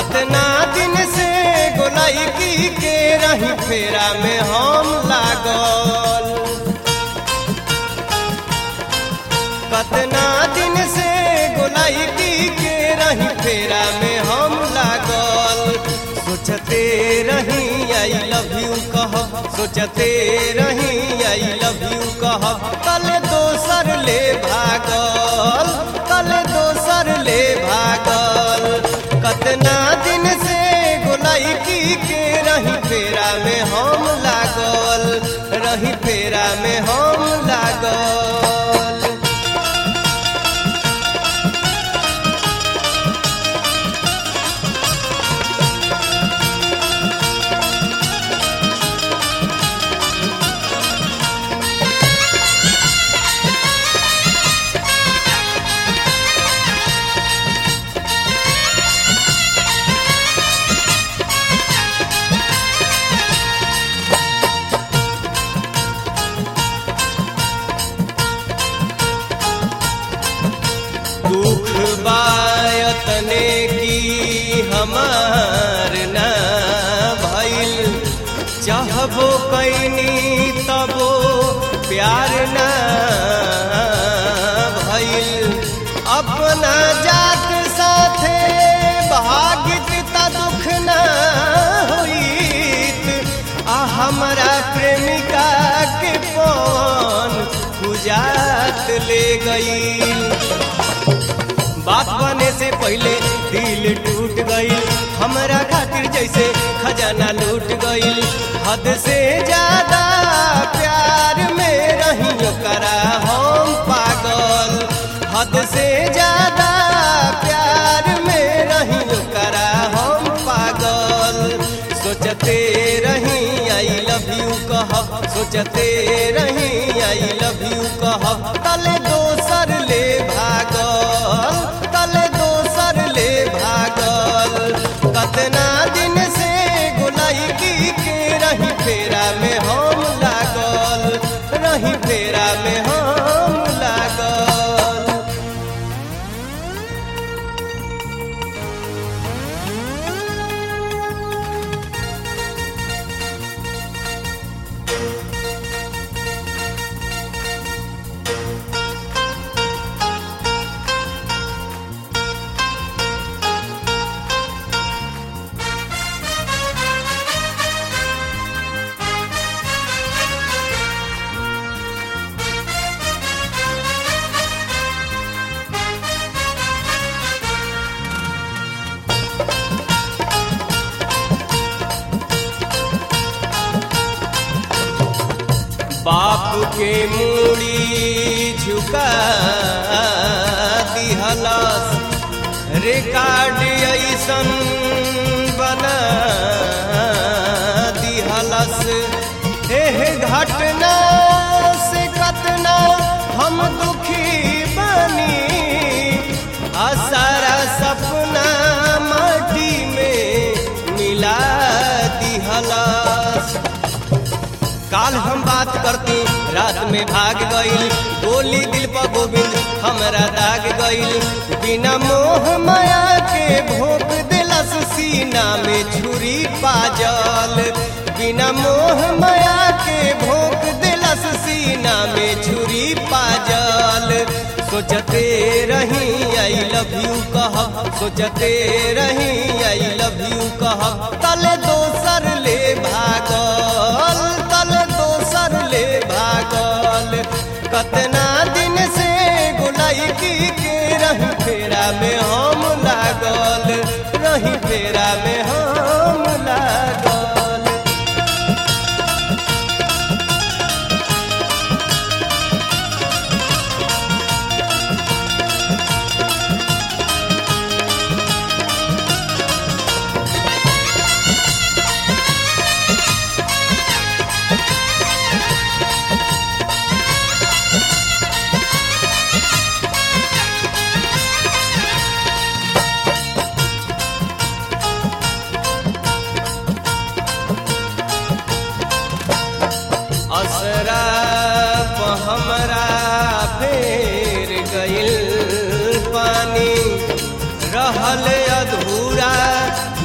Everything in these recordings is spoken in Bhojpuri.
कतना दिन से गोलाई की के रही फेरा में हम लागल कतना दिन से गोलाई की के रही फेरा में हम लागल सोचते रही आई लव यू कह सोचते रही आई लव यू कह कल दोसर ले भागल कल दोसर ले भागल कतना दिन से गोलाई की के रही फेरा में हम लागल रही फेरा में हम लागल दुख बायतने की हमार ना भइल चाहबो कैनी तबो प्यार ना भइल अपना जात साथे भागित त दुख ना होइत आ हमरा प्रेमिका के पवन बुझात ले गई बात बने से पहले दिल टूट गई हमरा खातिर जैसे खजाना लूट गई हद से ज्यादा प्यार में रही करा हम पागल हद से ज्यादा प्यार में रही करा हम पागल सोचते रही आई लव यू कह सोचते रही आई लव यू कह तले दोसर ले भागल तले दोसर ले भागल कतना दिन से गोलाई की के रही फेरा में हम लागल रही फेरा में हम लागल बाप के मूड़ी झुका दिहलस रिकॉर्ड ऐसन बना दिहलस एह घटना से कतना हम दुखी बनी आ सारा सपना माटी में मिला दिहलस काल हम बात करती रात में भाग गईल गोली दिल पर गोविंद हमरा दाग गईल बिना मोह माया के भोग दिलस सीना में छुरी पाजल बिना मोह माया के भोग दिलस सीना में छुरी पाजल सोचते रही आई लव यू कह सोचते रही आई लव यू कह तले दोसर ले भागल तले दोसर ले भागल कतना दिन से गोलाई की के रही फेरा में हम लागल रही फेरा में हम लागल असरा प हमरा फेर गइल पानी रहल अधूरा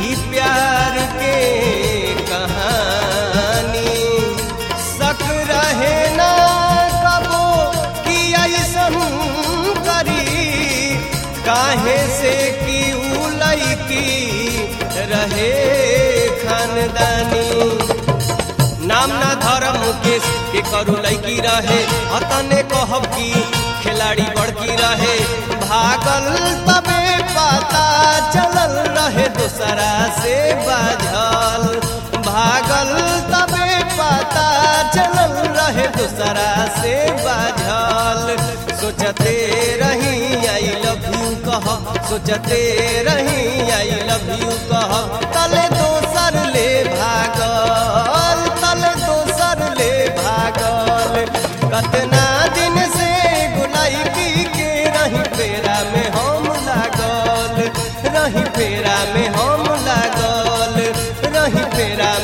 नाम ना धर्म मुकेश के करू लैकी रहे अतने कहब की खिलाड़ी बड़की रहे भागल तबे पता चलल रहे दूसरा से बाझल भागल तबे पता चलल रहे दूसरा से बाझल सोचते रही आई लव यू कह सोचते रही आई लव यू कह तले दोसर ले भागल तले दोसर ले भागल कतना दिन से गुलाइकी के रही फेरा में हम लागल रही फेरा में हम लागल रही फेरा